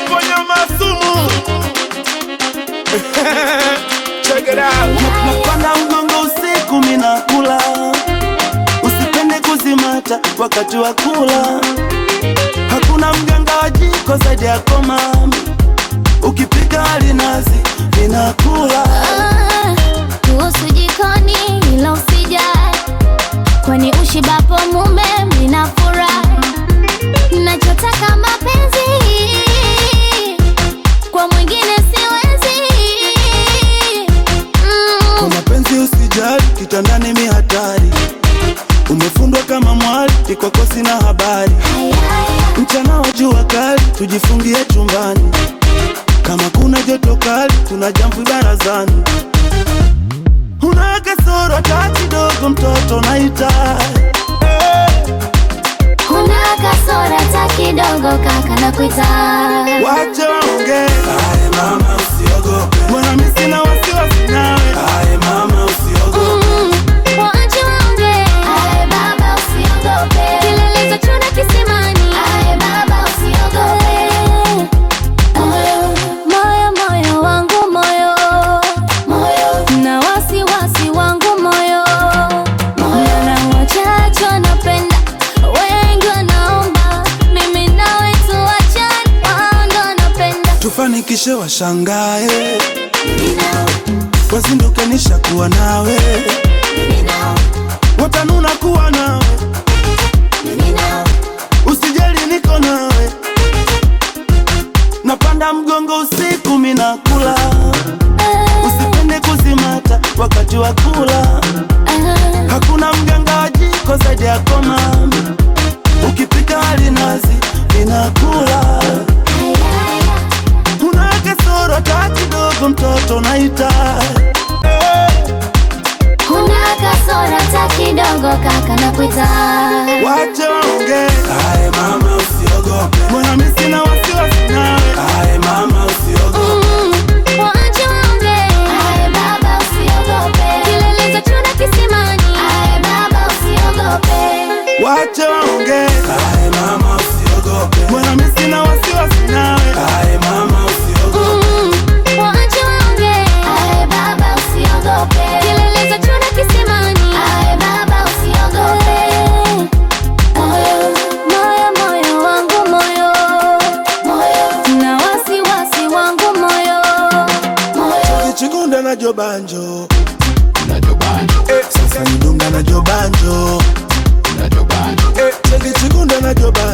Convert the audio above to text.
ponya masumu Check it out. napanda mgongo usiku minakula usipende kuzimata wakati wa kula hakuna mganga wa jiko zaidi yako mami ukipika alinazi ninakula Ah, kuhusu jikoni ila usijali, kwani ushibapo mume mnafurahi. Nachotaka mapenzi kwa mwingine siwezi. kwa Mm, mapenzi usijali kitandani mi hatari umefundwa kama mwali ikwako sina habari mchana wa jua kali tujifungie chumbani kama kuna joto kali kuna jamvi barazani una kasoro hata kidogo mtoto naita Kuna kasora ta kidogo kaka na kuita wache waongee mama usiogope mbona mi sina wasiwasi nawe mama usiogope Mm, waache waongee. Kilele za chura kisimani. Moyo, moyo wangu moyo. Na wasiwasi wangu moyo. Na wachache wanapenda, wengi wanaomba. Mimi nawe tuachane, wao ndo wanapenda. tufanikishe washangae wazinduke nishakuwa nawe watanuna kuwa nawe usijali niko nawe napanda mgongo usiku minakula usipende kuzimata wakati wa kula Ah, hakuna mganga wa jiko zaidi yako mami ukipika alinazi ninakula una kasoro hata kidogo mtoto naita Kuna kasora ta kidogo kaka na kuita wache waongee mama usiogope mbona mi sina wasiwasi nawe mama usiogope Mm, waache waongee. Kilele za chura kisimani. wache waongee mama usiogope mbona mi sina wasiwasi nawe mama usiogope Mm, waache waongee. Kilele za chura kisimani. Moyo, moyo wangu moyo. Na wasiwasi wangu moyo. kichigunda na jobanjo Eh, sasa nidunga na jobanjo Eh, chekichigunda na jobanjo